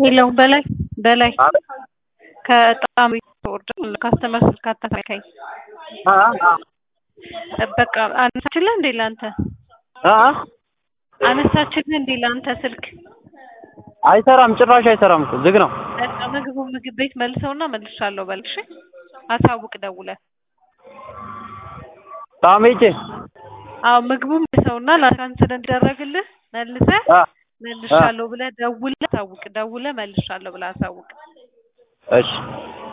የለውም በላይ በላይ ከጣም ወርደ ካስተመር ስልክ አታሳካኝ። በቃ አነሳችልህ እንዴ ለአንተ አነሳችልህ እንዴ ለአንተ ስልክ? አይሰራም፣ ጭራሽ አይሰራም እኮ ዝግ ነው። በቃ ምግቡ ምግብ ቤት መልሰውና መልሻለሁ በል እሺ። አሳውቅ ደውለህ። ጣም ሄጄ አዎ ምግቡ መልሰውና ላካንስል እንዲደረግልህ መልሰህ መልሻለሁ ብለህ ደውለህ አሳውቅ። ደውለህ መልሻለሁ ብለህ አሳውቅ። እሺ